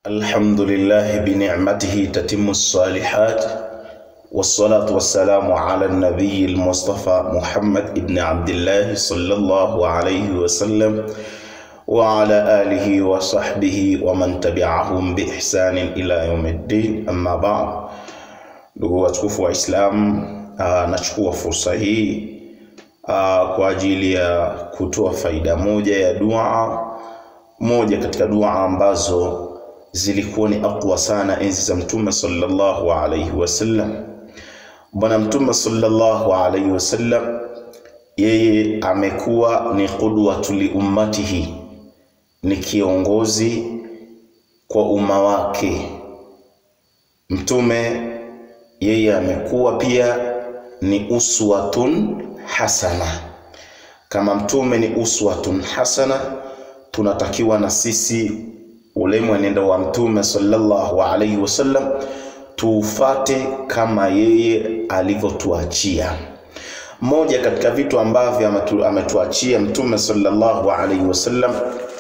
الحمد لله بنعمته تتم الصالحات والصلاة والسلام على النبي المصطفى محمد بن عبد الله صلى الله عليه وسلم وعلى آله وصحبه ومن تبعهم بإحسان إلى يوم الدين أما بعد ndugu watukufu wa Islam, uh, nachukua fursa hii uh, kwa ajili ya kutoa faida moja ya dua moja katika dua ambazo zilikuwa ni aqwa sana enzi za Mtume sallallahu alaihi wasallam. Bwana Mtume sallallahu alaihi wasallam yeye amekuwa ni qudwatu li ummatihi, ni kiongozi kwa umma wake. Mtume yeye amekuwa pia ni uswatun hasana. Kama mtume ni uswatun hasana, tunatakiwa na sisi ule mwenendo wa mtume sallallahu alaihi wasallam tuufate kama yeye alivyotuachia. Moja katika vitu ambavyo ametu, ametuachia mtume sallallahu alaihi wasallam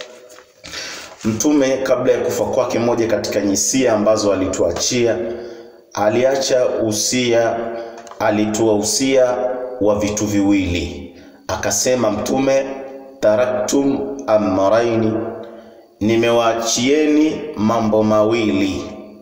Mtume kabla ya kufa kwake, moja katika nyisia ambazo alituachia, aliacha usia, alitoa usia wa vitu viwili. Akasema Mtume, taraktum amraini, nimewaachieni mambo mawili.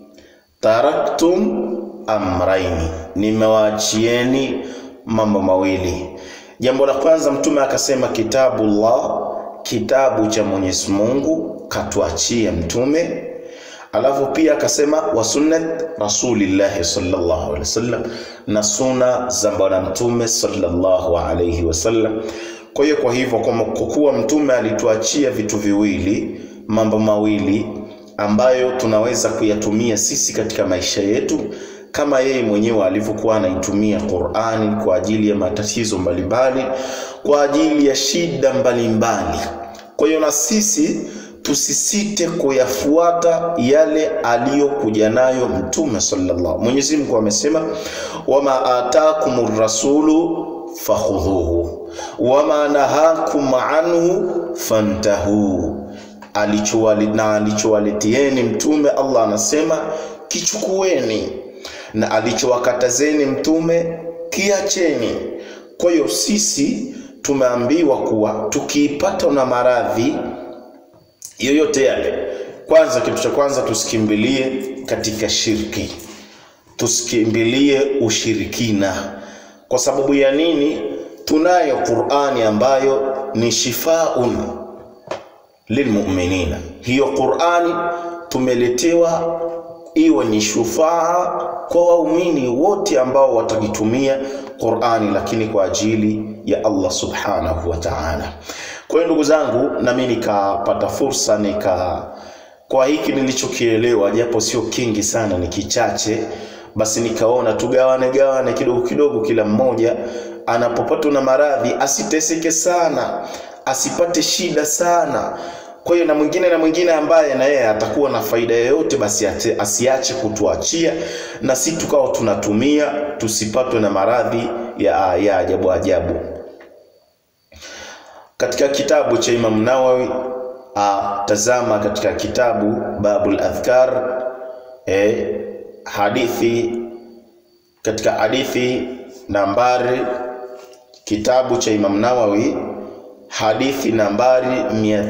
Taraktum amraini, nimewaachieni mambo mawili. Jambo la kwanza Mtume akasema kitabullah, kitabu cha Mwenyezi Mungu katuachia Mtume. Alafu pia akasema wa sunnat rasulillahi sallallahu alaihi wasallam, na suna za bwana Mtume sallallahu alaihi wasallam. Kwa hiyo kwa hivyo, kwa kuwa Mtume alituachia vitu viwili, mambo mawili ambayo tunaweza kuyatumia sisi katika maisha yetu kama yeye mwenyewe alivyokuwa anaitumia Qur'ani kwa ajili ya matatizo mbalimbali, kwa ajili ya shida mbalimbali. Kwa hiyo na sisi tusisite kuyafuata yale aliyokuja nayo Mtume sallallahu. Mwenyezi Mungu amesema, wama atakumur rasulu fakhudhuhu wama nahakum anhu fantahu, alichowali na alichowaletieni mtume, Allah anasema kichukueni, na alichowakatazeni mtume kiacheni. Kwa hiyo sisi tumeambiwa kuwa tukiipata na maradhi yoyote yale, kwanza, kitu cha kwanza tusikimbilie katika shirki, tusikimbilie ushirikina. Kwa sababu ya nini? Tunayo Qur'ani ambayo ni shifaun lilmu'minina. Hiyo Qur'ani tumeletewa iwe ni shufaa kwa waumini wote ambao watakitumia Qur'ani, lakini kwa ajili ya Allah subhanahu wa ta'ala. Kwa hiyo ndugu zangu, nami nikapata fursa nika kwa hiki nilichokielewa, japo sio kingi sana, ni kichache, basi nikaona tugawane gawane kidogo kidogo, kila mmoja anapopatwa na maradhi asiteseke sana, asipate shida sana. Kwa hiyo na mwingine na mwingine ambaye na yeye atakuwa na faida yoyote, basi ate, asiache kutuachia na si tukao tunatumia, tusipatwe na maradhi ya, ya ajabu ajabu. Katika kitabu cha Imam Nawawi a, tazama katika kitabu Babul Adhkar e, hadithi katika hadithi nambari kitabu cha Imam Nawawi hadithi nambari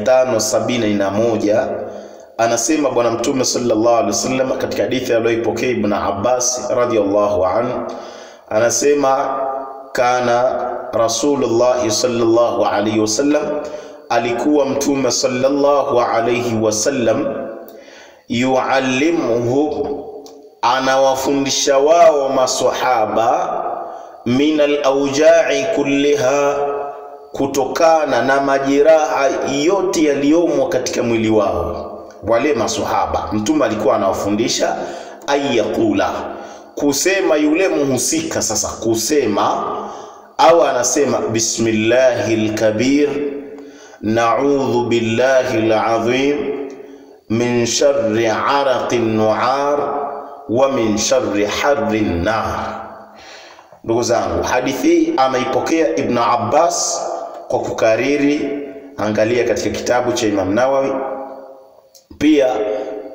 571 anasema Bwana Mtume sallallahu alaihi wasallam katika hadithi aliyoipokea Ibn Abbas radhiyallahu anhu anasema kana Rasulullah sallallahu alaihi wasallam, alikuwa Mtume sallallahu alaihi wasallam yuallimuhu, anawafundisha wao maswahaba min alaujai kulliha, kutokana na majeraha yote yaliyomo katika mwili wao. Wale maswahaba Mtume alikuwa anawafundisha ayaqula, kusema yule muhusika sasa, kusema au anasema bismillahi lkabir naudhu billahi lazim min shari araqi nuar wa min shari harri nar. Ndugu zangu, hadithi hii ameipokea Ibn Abbas kwa kukariri. Angalia katika kitabu cha Imam Nawawi, pia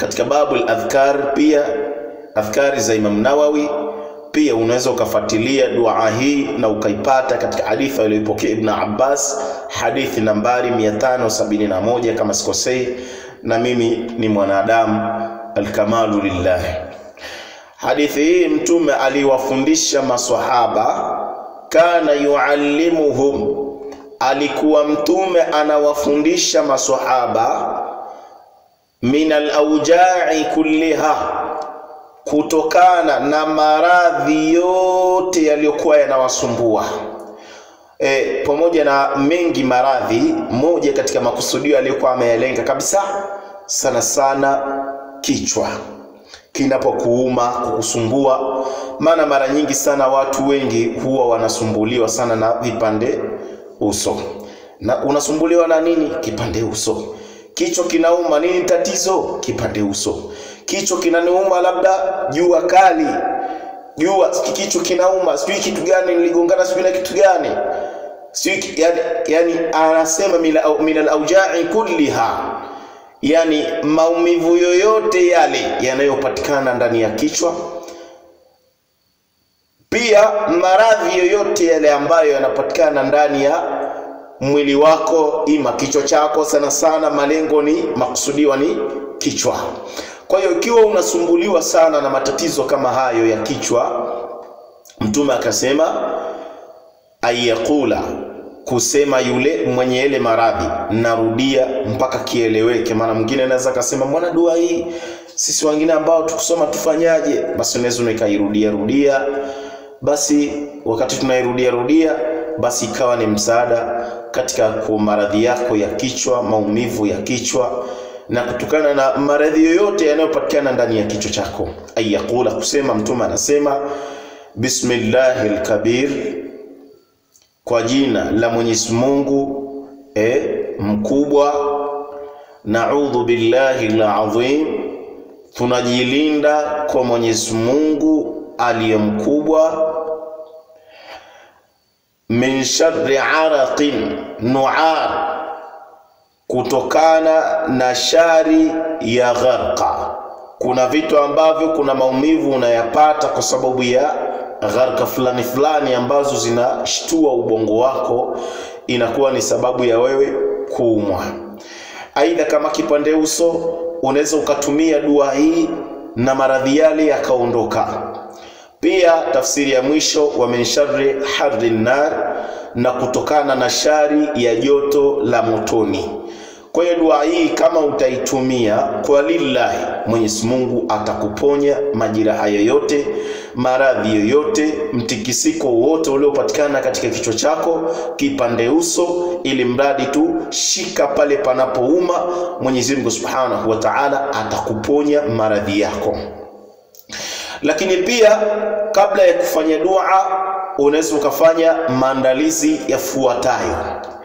katika babu al-adhkar pia adhkari za Imam Nawawi pia unaweza ukafuatilia dua hii na ukaipata katika hadithi aliyopokea Ibn Abbas, hadithi nambari 571 kama sikosei, na mimi ni mwanadamu, alkamalu lillahi. Hadithi hii Mtume aliwafundisha maswahaba, kana yuallimuhum, alikuwa Mtume anawafundisha maswahaba min alaujai kulliha kutokana na maradhi yote yaliyokuwa yanawasumbua. E, pamoja na mengi maradhi, moja katika makusudio aliyokuwa ameyalenga kabisa sana sana kichwa kinapokuuma kukusumbua. Maana mara nyingi sana watu wengi huwa wanasumbuliwa sana na vipande uso. Na unasumbuliwa na nini? Kipande uso. Kichwa kinauma, nini tatizo? Kipande uso kichwa kinaniuma, labda jua kali, jua kichwa kinauma, sijui kitu gani niligongana, sijui na kitu gani, sijui yani, yani anasema min alaujai kulliha, yani maumivu yoyote yale yanayopatikana ndani ya kichwa, pia maradhi yoyote yale ambayo yanapatikana ndani ya mwili wako, ima kichwa chako. Sana sana malengo ni makusudiwa ni kichwa. Kwa hiyo ikiwa unasumbuliwa sana na matatizo kama hayo ya kichwa, Mtume akasema ayakula, kusema yule mwenye ile maradhi, narudia mpaka kieleweke. Maana mwingine anaweza akasema mbona dua hii sisi wengine ambao tukusoma tufanyaje? Basi unaweza ukairudia rudia, basi wakati tunairudia rudia, basi ikawa ni msaada katika kwa maradhi yako ya kichwa, maumivu ya kichwa na kutokana na maradhi yoyote yanayopatikana ndani ya kichwa chako. Ayakula, kusema Mtume anasema bismillahi lkabir, kwa jina la Mwenyezi Mungu eh, mkubwa. Naudhu billahi lazim, tunajilinda kwa Mwenyezi Mungu aliye mkubwa. Min sharri araqin nuar kutokana na shari ya gharqa. Kuna vitu ambavyo kuna maumivu unayapata kwa sababu ya gharqa fulani fulani ambazo zinashtua ubongo wako, inakuwa ni sababu ya wewe kuumwa. Aidha, kama kipande uso, unaweza ukatumia dua hii na maradhi yale yakaondoka. Pia tafsiri ya mwisho wa min sharri harri nar, na kutokana na shari ya joto la motoni. Kwa hiyo dua hii kama utaitumia kwa lillahi, Mwenyezi Mungu atakuponya majeraha yoyote, maradhi yoyote, mtikisiko wote uliopatikana katika kichwa chako, kipande uso, ili mradi tu shika pale panapouma, Mwenyezi Mungu Subhanahu wa Ta'ala atakuponya maradhi yako. Lakini pia kabla ya kufanya dua, unaweza ukafanya maandalizi yafuatayo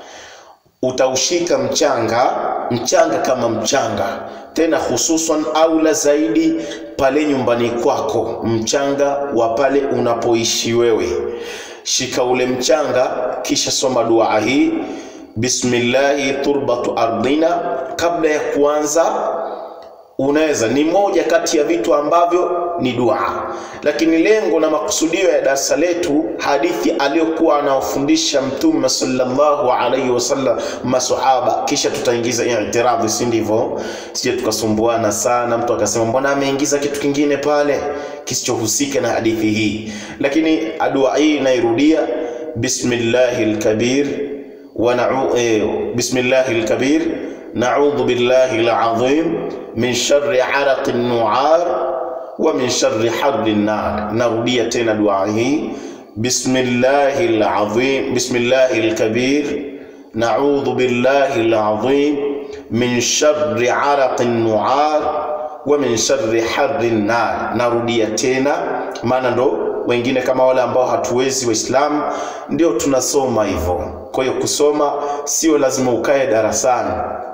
utaushika mchanga mchanga kama mchanga tena, hususan aula zaidi pale nyumbani kwako, mchanga wa pale unapoishi wewe. Shika ule mchanga, kisha soma dua hii, bismillahi turbatu ardina. Kabla ya kuanza, unaweza ni moja kati ya vitu ambavyo ni dua, lakini lengo na makusudio ya darasa letu, hadithi aliyokuwa anawafundisha Mtume sallallahu alaihi wasallam masahaba, kisha tutaingiza i'tiradhi, si ndivyo? Sije tukasumbuana sana, mtu akasema mbona ameingiza kitu kingine pale kisichohusika na hadithi hii. Lakini dua hii inairudia, bismillahil kabir wa na'u eh, bismillahil kabir na'udhu billahi al-azim min sharri araqi nuar wa min sharri harri nar. Narudia tena dua hii bismillahi al-azim bismillahi al-kabir na'udhu billahi al-azim min sharri araqi nuar wa min sharri harri nar. Narudia tena, maana ndo wengine kama wale ambao hatuwezi Waislamu ndio tunasoma hivyo. Kwa hiyo kusoma sio lazima ukae darasani.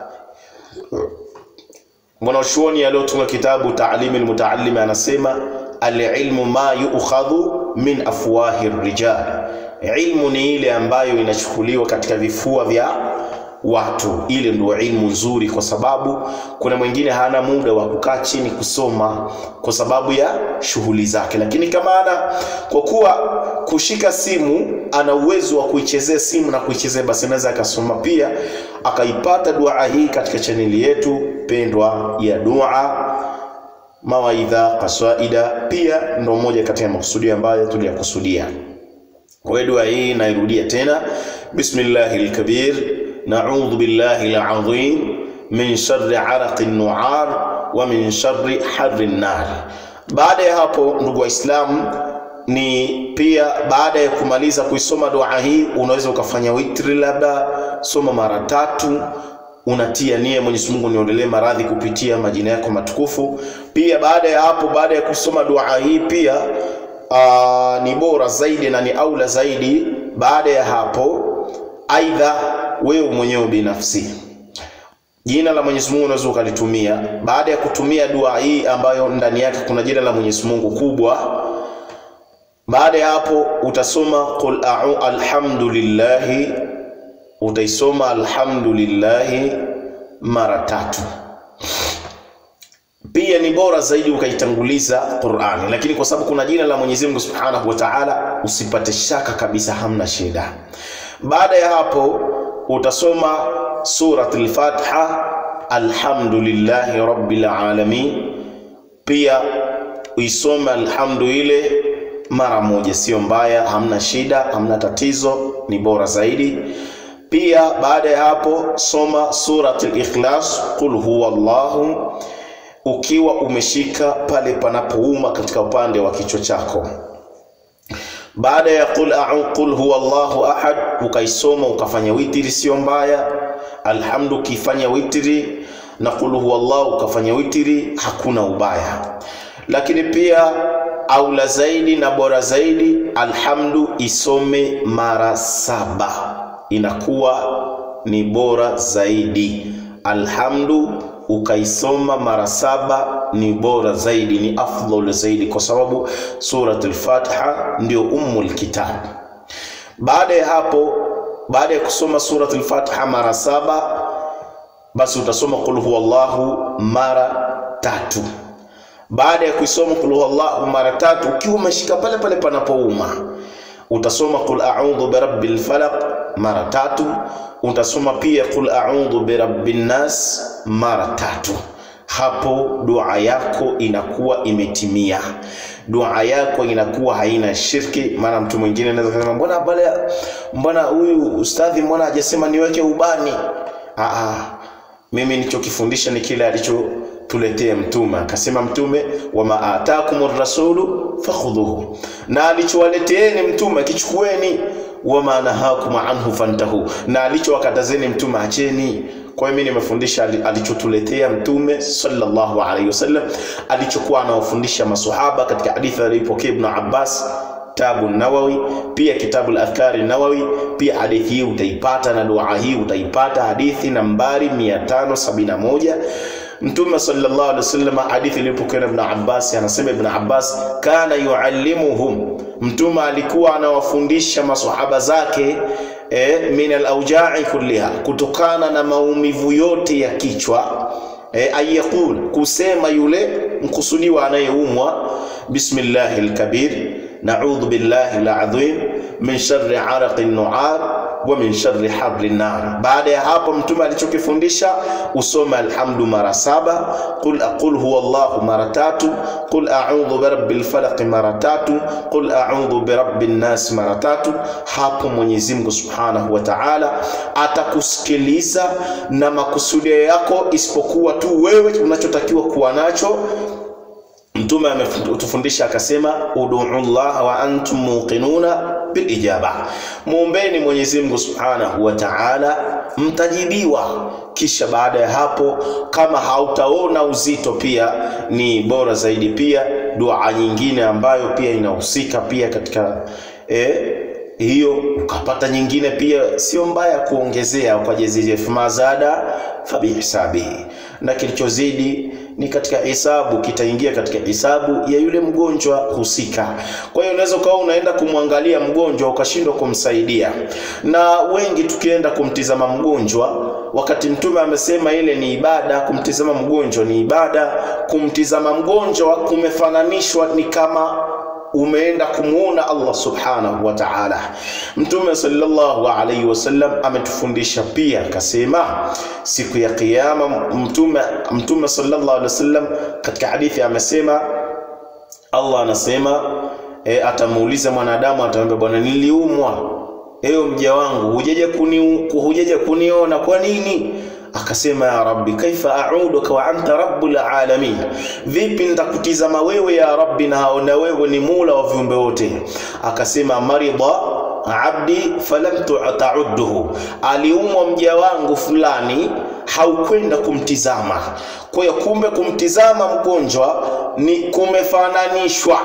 Mwanachuoni aliyotunga kitabu Taalimi Almutaallim anasema alilmu ma yukhadhu min afwahi rijal, ilmu ni ile ambayo inachukuliwa katika vifua vya watu. Ile ndio ilmu nzuri, kwa sababu kuna mwingine hana muda wa kukaa chini kusoma kwa sababu ya shughuli zake, lakini kama ana kwa kuwa kushika simu ana uwezo wa kuichezea simu na kuichezea, basi anaweza akasoma pia akaipata dua hii katika chaneli yetu pendwa ya dua mawaidha kaswaida, pia ndo moja kati ya makusudio ambayo tuliyakusudia. Kwa hiyo dua hii nairudia tena, bismillahil kabir na'udhu billahi al-azim min sharri araqi nuar wa min sharri harri nar. Baada ya hapo, ndugu Waislamu, ni pia baada ya kumaliza kuisoma dua hii unaweza ukafanya witri, labda soma mara tatu unatia nia Mwenyezi Mungu niondolee maradhi kupitia majina yako matukufu. Pia baada ya hapo, baada ya kusoma dua hii pia aa, ni bora zaidi na ni aula zaidi. Baada ya hapo, aidha wewe mwenyewe binafsi jina la Mwenyezi Mungu unaweza ukalitumia. Baada ya kutumia dua hii ambayo ndani yake kuna jina la Mwenyezi Mungu kubwa, baada ya hapo utasoma qul a'u alhamdulillahi utaisoma alhamdulillahi mara tatu. Pia ni bora zaidi ukaitanguliza Qur'ani, lakini kwa sababu kuna jina la Mwenyezi Mungu Subhanahu wa Ta'ala, usipate shaka kabisa, hamna shida. Baada ya hapo utasoma surat al-Fatiha, alhamdulillahi rabbil alamin. Pia uisome alhamdu ile mara moja, sio mbaya, hamna shida, hamna tatizo, ni bora zaidi. Pia baada ya hapo soma surat al-Ikhlas, qul huwa Allahu, ukiwa umeshika pale panapouma katika upande wa kichwa chako. Baada ya qul a'u qul huwa Allahu ahad, ukaisoma ukafanya witri, sio mbaya. Alhamdu ukifanya witri na qul huwa Allahu ukafanya witri, hakuna ubaya. Lakini pia aula zaidi na bora zaidi, alhamdu isome mara saba inakuwa ni bora zaidi. Alhamdu ukaisoma mara saba ni bora zaidi, ni afdal zaidi, kwa sababu suratul Fatiha ndio ummul kitab. Baada ya hapo, baada ya kusoma suratul Fatiha mara saba, basi utasoma qul huwallahu mara tatu. Baada ya kuisoma qul huwallahu mara tatu, ukiwa umeshika pale pale panapouma utasoma qul a'udhu birabbil falaq mara tatu. Utasoma pia qul a'udhu birabbin nas mara tatu. Hapo dua yako inakuwa imetimia, dua yako inakuwa haina shirki. Maana mtu mwingine anaweza kusema mbona bale, mbona huyu ustadhi, mbona hajasema niweke ubani? Aa, mimi nilichokifundisha ni kile alicho tuletea mtume akasema mtume wama atakumur rasulu fakhudhuhu, na alichowaleteeni mtume kichukueni, wama nahakum anhu fantahu, na alichowakatazeni mtume acheni. Kwa hiyo mimi nimefundisha alichotuletea mtume sallallahu alaihi wasallam, alichokuwa anawafundisha maswahaba katika hadithi aliyopokea Ibn Abbas Kitabu Nawawi, pia kitabu al-Adhkari Nawawi, pia hadithi hii utaipata na dua hii utaipata, hadithi nambari 571 Mtume sallallahu alaihi wasallam, hadithi iliyopokewa na Ibn Abbas, anasema Ibn Abbas, kana yuallimuhum, mtume alikuwa anawafundisha maswahaba zake eh, min al-auja'i kulliha, kutokana na maumivu yote ya kichwa eh, ayaqul, kusema yule mkusudiwa anayeumwa, bismillahil kabir na'udhu billahi al-azim min sharri araqi nuar wa min sharri harri nar. Baada ya hapo mtume alichokifundisha usome alhamdu mara saba, qul aqul huwa Allahu mara tatu, qul a'udhu birabbil falaq mara tatu, qul a'udhu birabbin nas mara tatu. Hapo Mwenyezi Mungu Subhanahu wa Ta'ala atakusikiliza na makusudio yako, isipokuwa tu wewe unachotakiwa kuwa nacho Mtume ametufundisha akasema, ud'u Allah wa antum muqinuna bil ijaba, muombeni Mwenyezi Mungu Subhanahu wa Ta'ala, mtajibiwa. Kisha baada ya hapo, kama hautaona uzito, pia ni bora zaidi pia dua nyingine ambayo pia inahusika pia katika eh, hiyo ukapata nyingine pia sio mbaya kuongezea kwa jazijef mazada fabihisabihi, na kilichozidi ni katika hisabu, kitaingia katika hisabu ya yule mgonjwa husika. Kwa hiyo unaweza ukawa unaenda kumwangalia mgonjwa ukashindwa kumsaidia, na wengi tukienda kumtizama mgonjwa wakati mtume amesema ile ni ibada kumtizama mgonjwa ni ibada kumtizama mgonjwa kumefananishwa ni kama umeenda kumuona Allah subhanahu wa ta'ala. Mtume sallallahu alaihi wasallam ametufundisha pia akasema, siku ya kiyama, mtume mtume sallallahu alaihi wasallam katika hadithi amesema, Allah anasema e, atamuuliza mwanadamu, atamwambia bwana, niliumwa ewe mja wangu, hujaje kuni hujaje kuniona kwa nini? akasema ya rabbi kaifa a'uduka wa anta rabbul alamin, vipi nitakutizama wewe ya rabbi na na wewe ni mula wa viumbe wote. Akasema marida abdi falam ta'udduhu, aliumwa mja wangu fulani haukwenda kumtizama. Kwa hiyo kumbe kumtizama mgonjwa ni kumefananishwa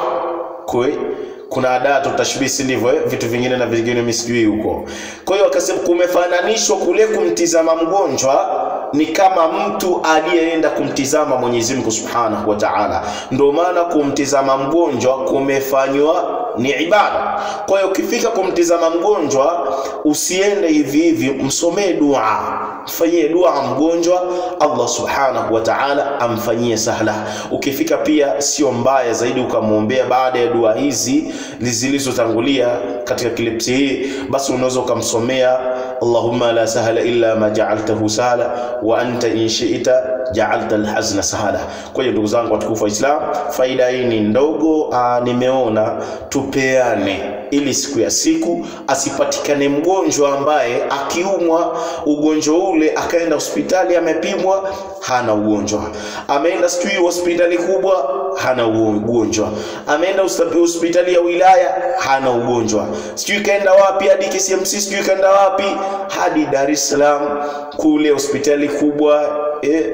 kwe kuna adatu tashbisi ndivyo eh? vitu vingine na vingine misijui huko. Kwa hiyo akasema kumefananishwa kule kumtizama mgonjwa ni kama mtu aliyeenda kumtizama Mwenyezi Mungu Subhanahu wa Ta'ala. Ndio maana kumtizama mgonjwa kumefanywa ni ibada. Kwa hiyo ukifika kumtizama mgonjwa usiende hivi hivi, msomee dua, mfanyie dua mgonjwa, Allah Subhanahu wa Ta'ala amfanyie sahla. Ukifika pia sio mbaya zaidi ukamwombea baada ya dua hizi zilizotangulia katika klipsi hii, basi unaweza ukamsomea Allahumma la sahla illa ma ja'altahu sahla wa anta in shi'ta ja'alta alhazna sahla. Kwa hiyo ndugu zangu watukufu wa Islam, faida hii ni ndogo, aa, nimeona tupeane ili siku ya siku asipatikane mgonjwa ambaye akiumwa ugonjwa ule akaenda hospitali amepimwa hana ugonjwa, ameenda sijui hospitali kubwa hana ugonjwa, ameenda hospitali ya wilaya hana ugonjwa, sijui kaenda wapi hadi KCMC, sijui kaenda wapi hadi Dar es Salaam kule hospitali kubwa eh,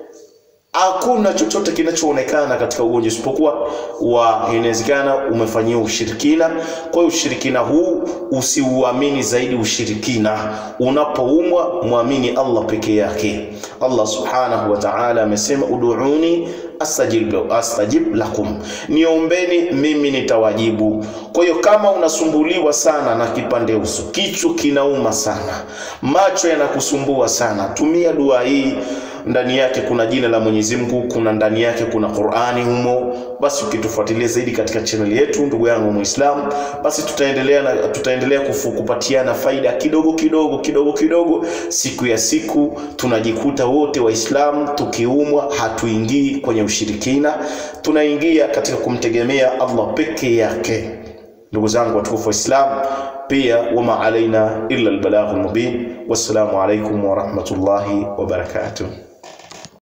hakuna chochote kinachoonekana katika ugonjwa isipokuwa wa inawezekana umefanyiwa ushirikina. Kwa hiyo ushirikina huu usiuamini zaidi ushirikina. Unapoumwa mwamini Allah peke yake. Allah subhanahu wa ta'ala amesema ud'uni astajib, astajib lakum, niombeni mimi nitawajibu. Kwa hiyo kama unasumbuliwa sana na kipande uso, kichwa kinauma sana, macho yanakusumbua sana, tumia dua hii ndani yake kuna jina la Mwenyezi Mungu, kuna ndani yake kuna Qur'ani humo. Basi ukitufuatilia zaidi katika channel yetu, ndugu yangu Muislamu, basi tutaendelea na tutaendelea kufu, kupatiana faida kidogo kidogo kidogo kidogo, siku ya siku tunajikuta wote Waislamu tukiumwa, hatuingii kwenye ushirikina, tunaingia katika kumtegemea Allah peke yake. Ndugu zangu watukufu Waislamu, pia wama alaina illa albalaghul mubin. Wassalamu alaikum wa rahmatullahi wa barakatuh.